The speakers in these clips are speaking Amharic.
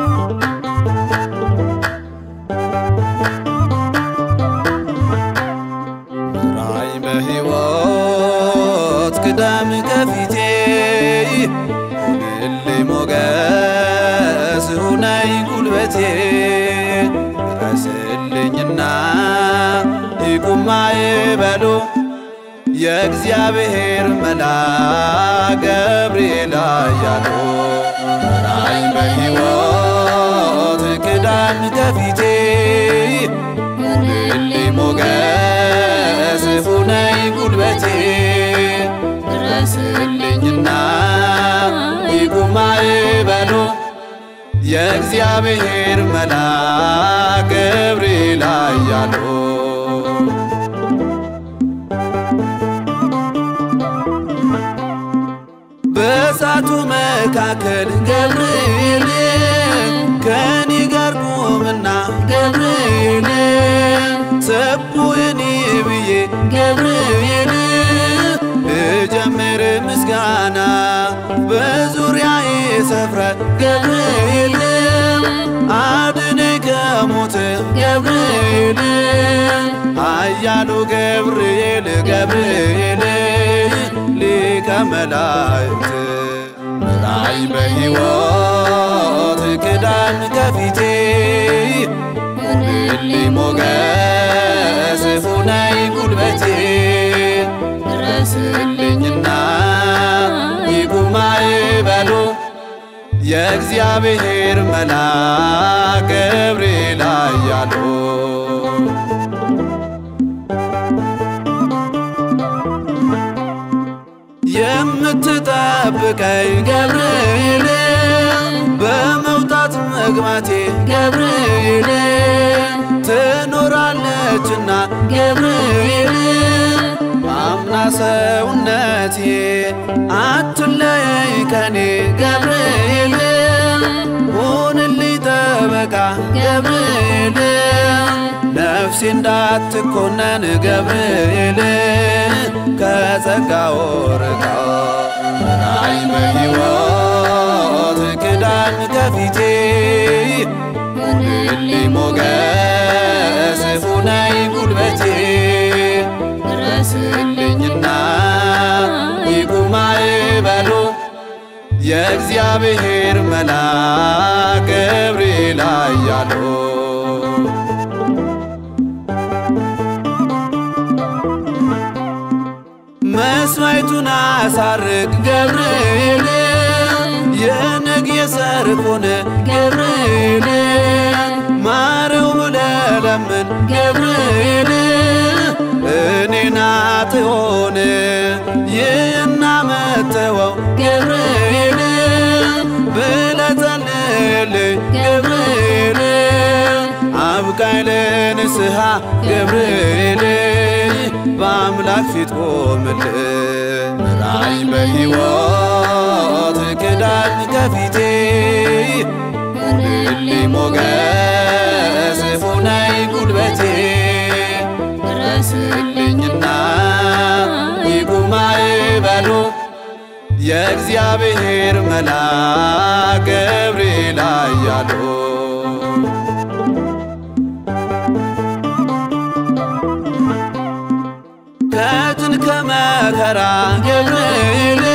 ራይ በሕይወት ቅደም ከፊቴ ሁንልኝ ሞገስ ሁነኝ ጉልበቴ ድረስልኝና ይቁማ ይበሉ የእግዚአብሔር መልአክ ገብርኤል ኃያሉ ራይ በሕይወት ቅደም ከፊቴ ሁንልኝ ሞገስ ሁነኝ ጉልበቴ ድረስልኝና ይቁማ ይበሉ የእግዚአብሔር መልአክ ገብርኤል ኃያሉ በእሳቱ መካከል ገብርኤል ከኔ ጋር ቁምና ገብርኤል ሰቡየኒ ብዬ ገብርኤል ልጀምር ምስጋና በዙሪያዬ ሰፍረ ገብርኤል አድነኝ ከሞት ገብርኤል ኃያሉ ገብርኤል ገብርኤል ሊቀ መላእክት ራይ በሕይወት ቅዳም ከፊቴ ሁንልኝ ሞገስ ሁነኝ ጉልበቴ ድረስልኝና ይቁማ ይበሉ የእግዚአብሔር መልአክ ገብርኤል ኃያሉ የምትጠብቀኝ ገብርኤል በመውጣት መግባቴ ገብርኤል ትኖራለችና ገብርኤል አምና ሰውነቴ አትለየኝ ከኔ ገብርኤል ሁንልኝ ጠበቃ ገብርኤል ነፍሴ እንዳትኮነን ገብርኤል ከጸጋው ርቃ ራይ በሕይወት ቅዳም ከፊቴ ሁንልኝ ሞገስ ሁነኝ ጉልበቴ ድረስልኝና ይቁማ ይበሉ የእግዚአብሔር መልአክ ገብርኤል ኃያሉ መስዋዕቱን አሳርግ ገብርኤል የነግ የሰርክ ሆነ ገብርኤል ማረው ብለ ለምን ገብርኤል እኔና ትሆን ይህና መተወው ገብርኤል ብለ ጸልይልኝ ገብርኤል አብቃኝ ለንስሐ ገብርኤል በአምላክ ፊት ቆምልህ ራይ በሕይወት ቅዳም ከፊቴ ሁንልኝ ሞገስ ሁነኝ ጉልበቴ ድረስልኝና ይቁማ ይበሉ የእግዚአብሔር መልአክ ገብርኤል ኃያሉ ከጭን ከመከራ ገብርኤል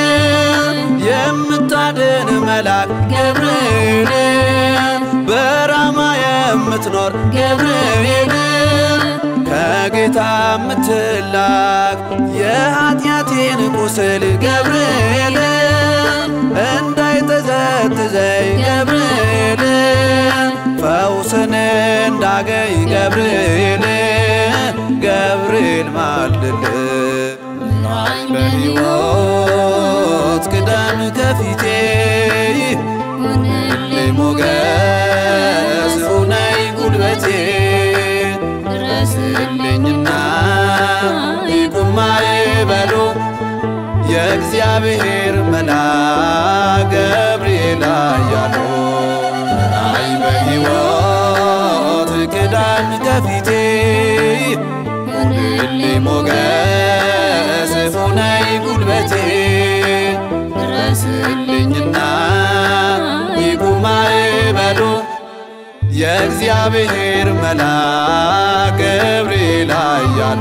የምታድን መልአክ ገብርኤል በራማ የምትኖር ገብርኤል ከጌታ የምትላክ የኃጢአቴን ቁስል ገብርኤል እንዳይጠዘጥዘኝ ገብርኤል ፈውስን እንዳገኝ ገብርኤል ገብርኤል ማልድል ራይ በሕይወት ቅደም ከፊቴ ሁንልኝ ሞገስ ሁነኝ ጉልበቴ ድረስልኝና ይቁማ ይበሉ የእግዚአብሔር መልአክ ገብርኤል ኃያሉ ራይ በሕይወት ቅዳም ከፊቴ ሁንልኝ ሞገስ ሁነኝ ጉልበቴ ድረስልኝና ይቁማ ይበሉ የእግዚአብሔር መልአክ ገብርኤል ኃያሉ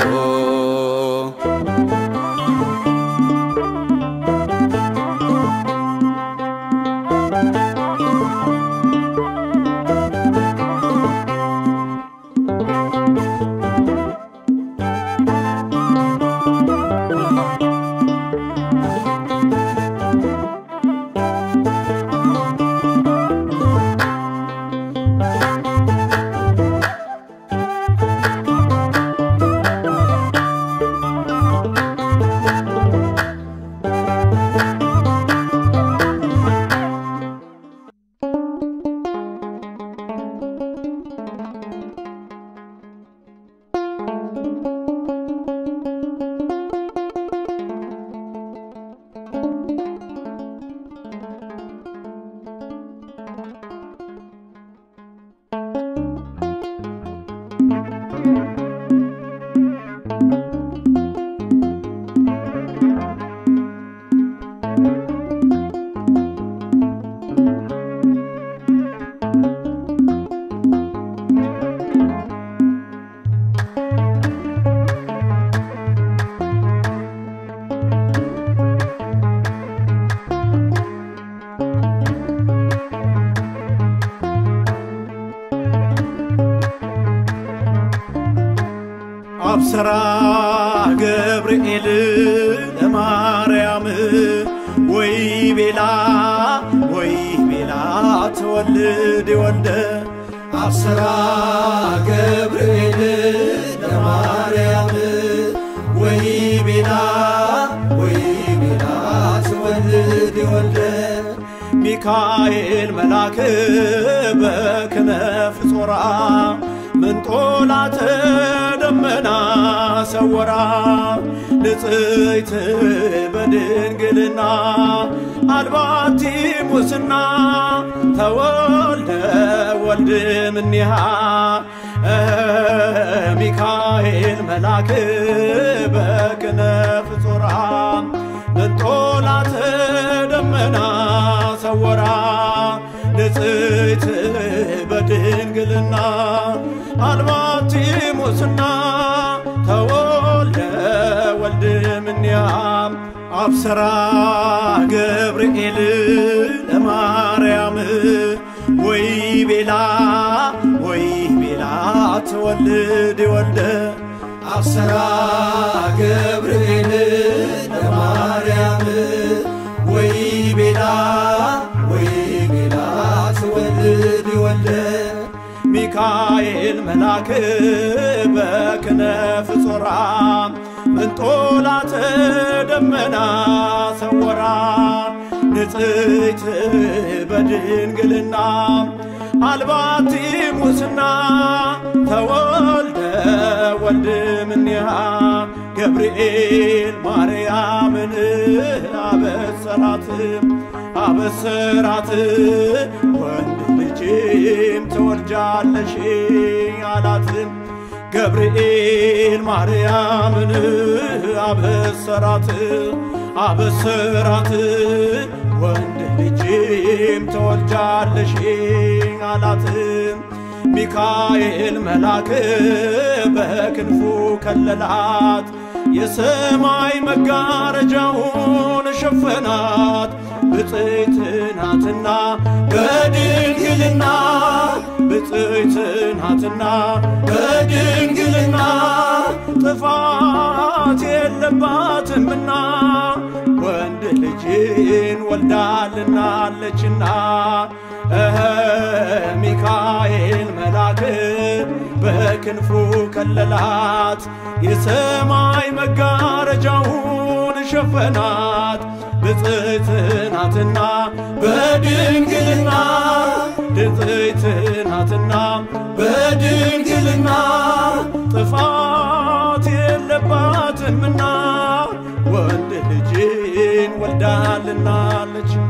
አብሰራ ገብርኤል ለማርያም ወይ ቤላ ወይ ቤላ ተወልድ ወልደ አብሰራ ገብርኤል ለማርያም ወይ ቤላ ወይ ቤላ ተወልድ ወልደ ሚካኤል መልአክ በክነፍ ጾራ ምንጦላተ ደመና ሰወራ ንጽሕት በድንግልና አልባቲ ሙስና ተወልደ ወልድ እምኔሃ ሚካኤል መልአክ በክነፍ ጾራ ምንጦላተ ደመና ሰወራ ንጽሕት በድንግልና አልባቲ ሙስና ተወልደ ወልድ እምኔሃ አብሰራ ገብርኤል ለማርያም ወይ ቤላ ወይ ቤላ ተወልድ ወልደ አብሰራ ገብርኤል ለማርያም ወይ ቤላ ወይ ቤላ ተወልድ ወልደ ሚካኤል መልአክ በክነፍ ጾራ ምንጦላተ ደመና ሰወራ ንጽሕት በድንግልና አልባቲ ሙስና ተወልደ ወልድ እምኔሃ ገብርኤል ማርያምን አበሰራት አበሰራት ወንድ ልጅም ትወልጃለሽ አላት ገብርኤል ማርያምን አበሰራት አበሰራት ወንድ ልጅም ትወልጃለሽ አላት ሚካኤል መልአክ በክንፉ ከለላት የሰማይ መጋረጃውን ሸፈናት ብፅዕት ናትና በድንግልና ብፅዕት ናትና በድንግልና ጥፋት የለባትምና ወንድ ልጅን ወልዳልናለችና እኸ ሚካኤል መልአክ በክንፉ ከለላት የሰማይ መጋረጃውን ሸፈናት ብፅዕት ናትና በድንግልና ብፅዕት ናትና በድንግልና ጥፋት የለባትምና ወንድ ልጅን ወልዳልናለችና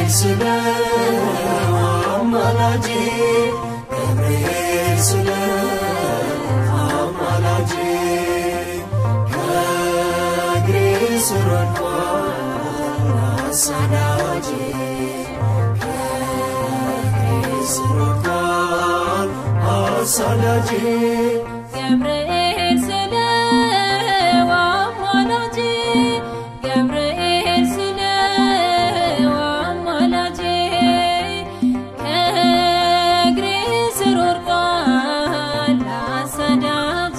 ስለ አማላጄ ገብርኤል ስለ አማላጄ ከእግሬ ስር ወድቋል አሳዳጄ ከእግሬ ስር ወድቋል አሳዳጄ ገብርኤል ስለ አማላጄ ገብርኤል ስለ አማላጄ ከእግሬ ስር ወድቋል አሳዳጄ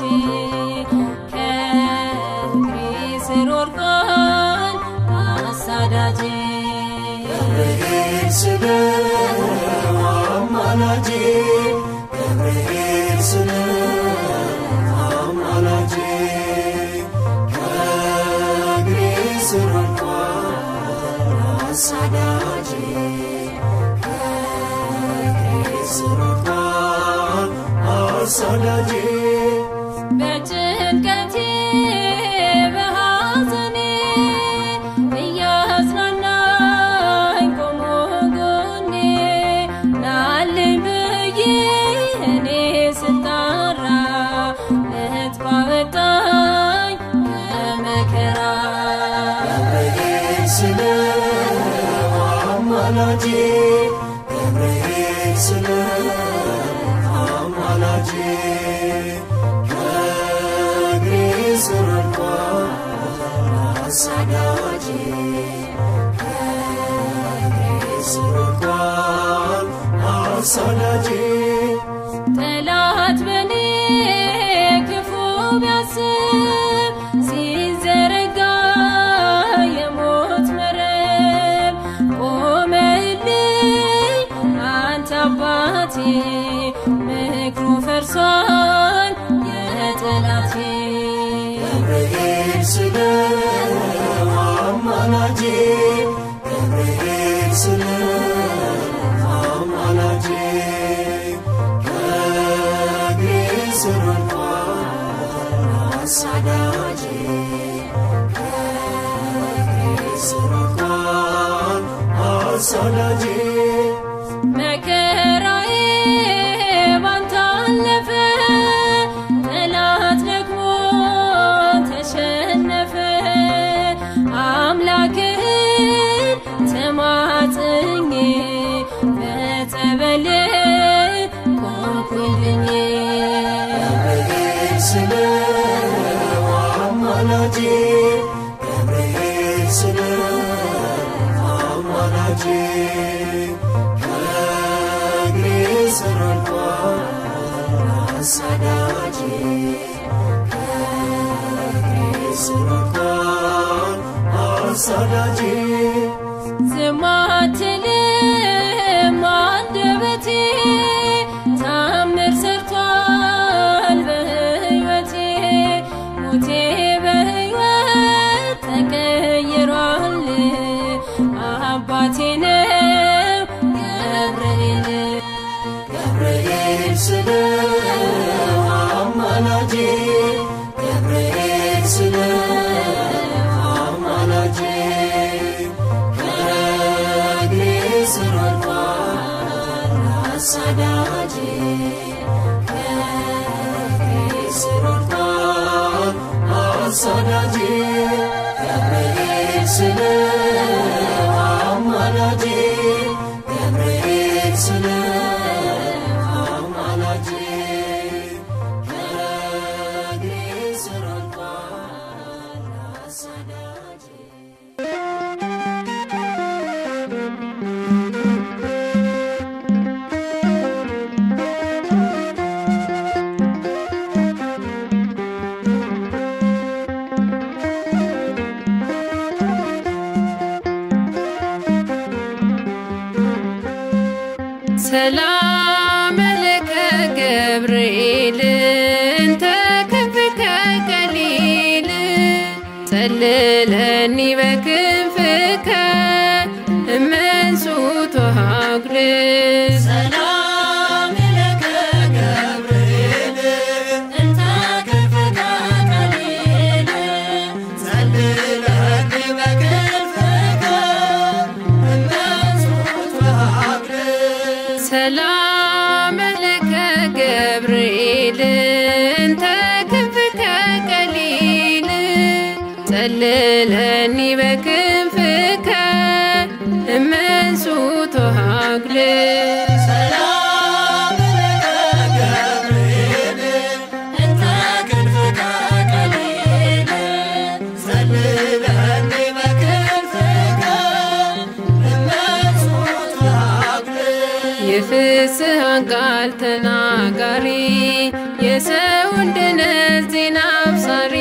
ከእግሬ ስር ወድቋል አሳዳጄ ገብርኤል ስለ አማላጄ ገብርኤል ስለ አማላጄ ከእግሬ ስር ወድቋል አሳዳጄ ከእግሬ ስር ወድቋል አሳዳጄ በጭንቀቴ በሐዘኔ እያጽናናኝ ቆሞ ጎኔ ናልኝ ብዬ እኔ ስጣራ ለት ባወጣኝ ከመከራ ገብርኤል ስለ አማላጄ ገብርኤል ስለ አማላጄ ከእግሬ ስር ወድቋል አሳዳጄ ከእግሬ ስር ወድቋል አሳዳጄ ጠላት በኔ ክፉ ቢያስብ ሲዘረጋ የሞት መረብ ቆመልኝ አንተ አባቴ ምክሩ ፈርሷል የጠላቴ ገብርኤል ስለ አማላጄ ገብርኤል ስለ አማላጄ ከእግሬ ስር ወድቋል አሳዳጄ ከእግሬ ስር ወድቋል አሳዳጄ መከራዬ ባንተ አለፈ፣ ጠላት ደግሞ ተሸነፈ። አምላክህን ተማጽኜ በጸበል ቆምኩኝ ገብርኤል ስለ አማላጄ ገብርኤል ስለ አማላጄ ከእግሬ ስር ወድቋል አሳዳጄ ከእግሬ ስር ወድቋል አሳዳጄ ዝም አትልም አንደበቴ ታምር ሰርቷል በሕይወቴ ሞቴ በሕይወት ተቀይሯል አባቴ ነው ገብርኤል ገብርኤል ስለ አማላጄ ገብርኤል ስለ አማላጄ ከእግሬ ስር ወድቋል አሳዳጄ ከእግሬ ስር ወድቋል አሳዳጄ ገብርኤል ስለ አማላጄ ገብርኤል ስለ አማላጄ ከእግሬ ስር ወድቋል አሳዳጄ ሰላም ለከ ገብርኤል እንተ ከፍከ ቀሊል ጸልለኒ በክንፍከ እመንሱቶ ሀጉል ሰላም ለከ ገብርኤል እንተ ክንፍከ ቀሊል ጸልለኒ በክንፍከ እመንሱቶ ሰላም ለከ ገብርኤል እንተ ክንፍከ ቀሊል ጸልለኒ በክንፍከ እመንሱ ተሃግል ሰላም ለከ ገብርኤል እንተ ክንፍከ ቀሊል ጸልለኒ በክንፍከ እመንሱት ሀብል የፍስሐን ቃል ተናጋሪ የሰውን ድነት ዜና አብሳሪ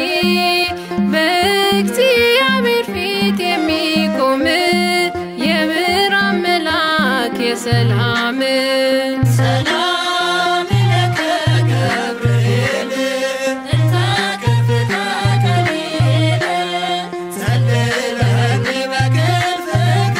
በእግዚአብሔር ፊት የሚቆም የብርሃን መልአክ የሰላም ሰላም ለከ ገብርኤል እንተ ክንፍከ ቀሊል ጸልለኒ በክንፍከ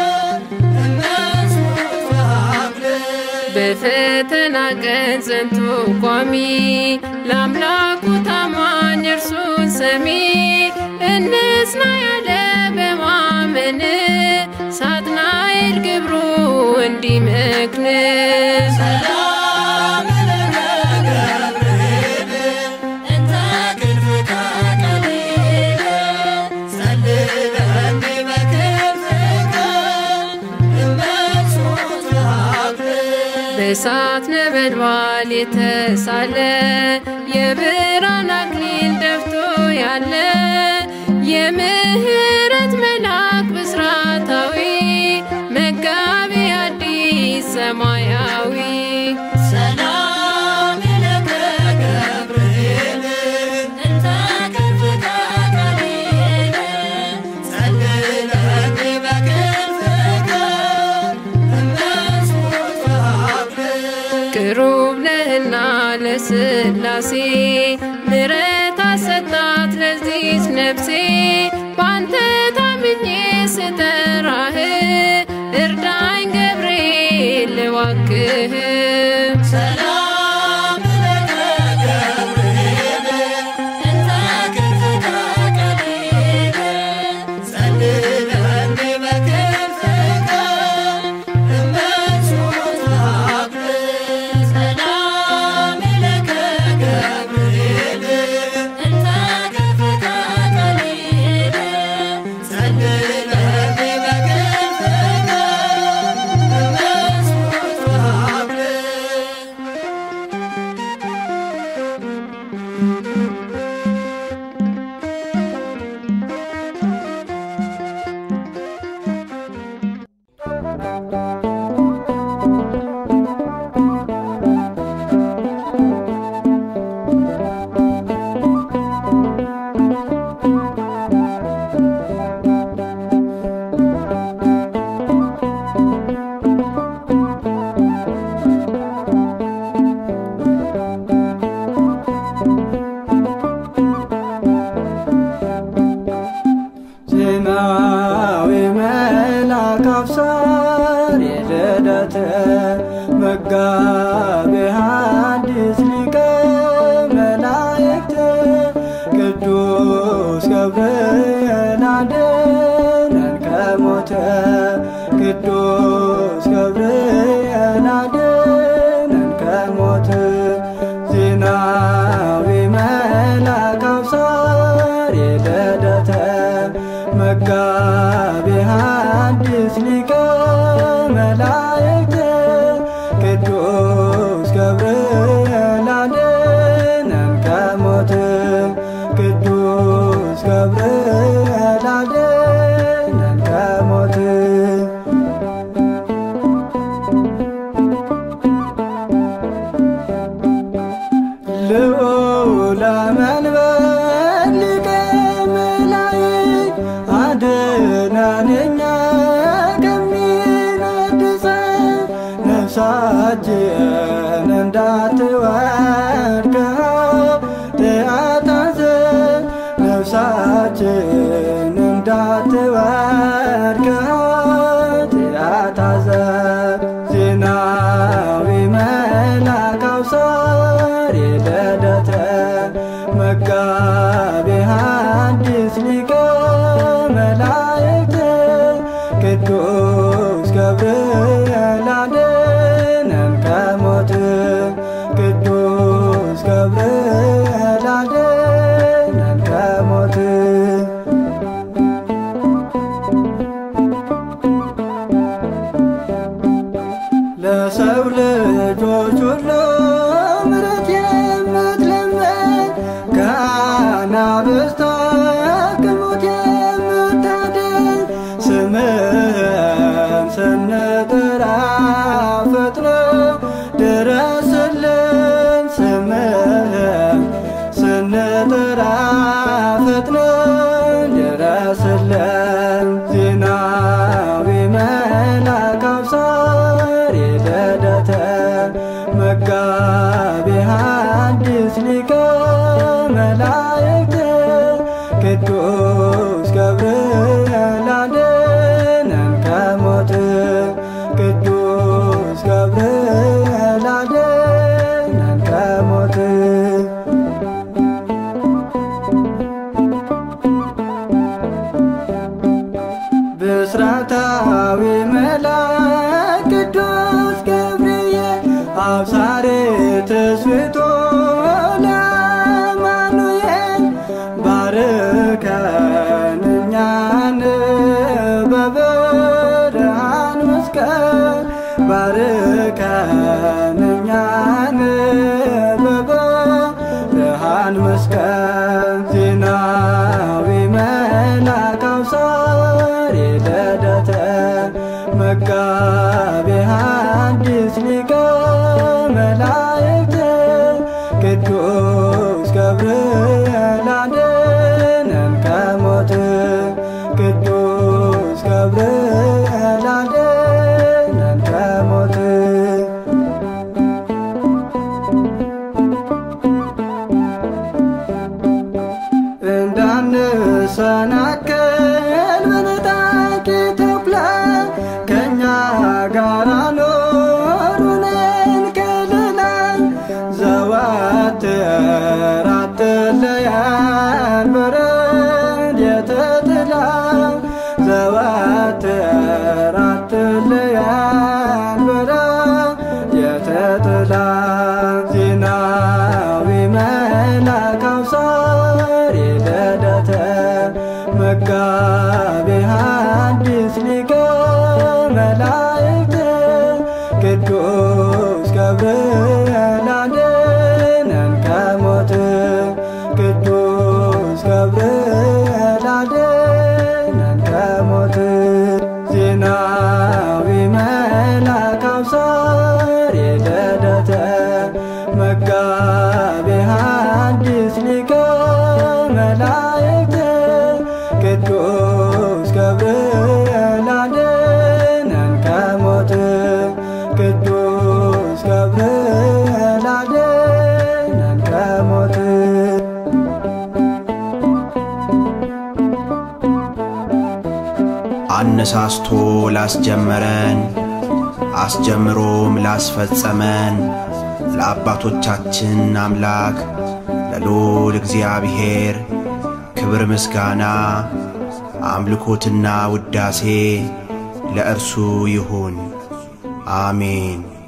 እመንሱት ሀብል በፈተና ቀን ጸንቶ ቋሚ ለአምላኩ ታማኝ እርሱን ሰሚ እንጽና ያለ በማመን ሳጥናኤል ግብሩ እንዲመክን ሰላም ለከ ገብርኤል እንተ ክንፍከ ቀሊል ጸልለኒ በክንፍከ እመንሱት ሀብል በእሳት ነበልባል የተሳለ የብርሃን አክሊል ደፍቶ ያለ የምህረት መልአክ ብስራታዊ መጋቢ አዲስ ሰማያዊ ሰላም ለከ ገብርኤል እንተ ክንፍከ ቀሊል ጸልለኒ በክንፍከ እመንሱት ሀብል ቅሩብ ነህና ለስላሴ ምረት አሰጣት ለዚች ነፍሴ ባንተ ታምኜ ስጠራህ እርዳኝ ገብርኤል እባክህ ሰላም ለከ ገብርኤል እንተ ክንፍከ ቀሊል ጸልለኒ በክንፍከ እመንሱት ሀብል ሰላም ለከ ገብርኤል እንተ ክንፍከ ቀሊል ጸልለኒ በክንፍከ እመንሱት ሀብል ዜናዊ መልአክ አብሳሪ ልደተ መጋቤ ሐዲስ ሊቀ መላእክት ቅዱስ ገብርኤል አድነን ከሞተ ቅዱስ ገብርኤል አድነን ከሞት ዜናዊ መልአክ አብሳሪ ልደተ መጋቤ ሐዲስ ሊቀ መላእክት ቅዱስ ገብርኤል አድነን ከሞት ቅዱስ ገብርኤል አድነን ከሞት ልዑለ መንበር ሊቀ መላእክት አድነን እኛ ከሚነድሰን ነፍሳችን እንዳትወድቅ ኃጢአት ነፍሳችን እንዳትወድቅ ኃጢአት ዜናዊ መልአክ አብሳሪ ልደተ መጋቤ ሐዲስ ሊቀ መላእክት ቅዱስ ገብርኤል አድነን ለሰው ልጆች ሁሉ ምሕረት የምትለምን ከአናብስት ከሞት የምታድን ስምህን ስንጠራ ፈጥኖ ድረስልን ስምህን ስንጠራ ፈጥኖ ድረስልን ዜናዊ መልአክ አብሳሪ ልደተ መጋቢ ሐዲስ ሊቀ መላእክት ቅዱስ ገብርኤል አድነን ከሞት ቅዱስ ገብርኤል አድነን ከሞት ብስራታዊ መልአክ ቅዱስ ገብርኤል አብሳሬ ትስብእቶ ለአማኑኤል ባርከን እኛን በብርሃን መስቀል ባርከን እኛን በብርሃን መስቀል ዜናዊ መልአክ አብሳሪ ልደተ መጋቢ ሐዲስ ሊቀ መላእክት ቅዱስ ገብርኤል አድነን ከሞት ቅዱስ ገብርኤል አድነን ከሞት እንዳንሰናከል በነጣቂ ተኩላ ከእኛ ጋር ኖሩንን ከልላ ዘወትር አትለያን በረድኤተ ጥላ ዘወትር አትለያን በረድኤተ ጥላ ዜናዊ መልአክ አብሳሪ ልደተ መጋቢ ሐዲስ ሊቀ መላእክት ቅዱስ ገብርኤል አድነን ከሞት ቅዱስ ገብርኤል አድነን ከሞት ዜናዊ መልአክ አብሳሪ ልደተ መጋቢ ሐዲስ ሊቀ መላእክት ቅዱስ ገብርኤል አድነን ከሞት ቅዱስ ገብርኤል አድነን ከሞት አነሳስቶ ላስጀመረን አስጀምሮም ላስፈጸመን ለአባቶቻችን አምላክ ለልዑል እግዚአብሔር ክብር ምስጋና አምልኮትና ውዳሴ ለእርሱ ይሁን፣ አሜን።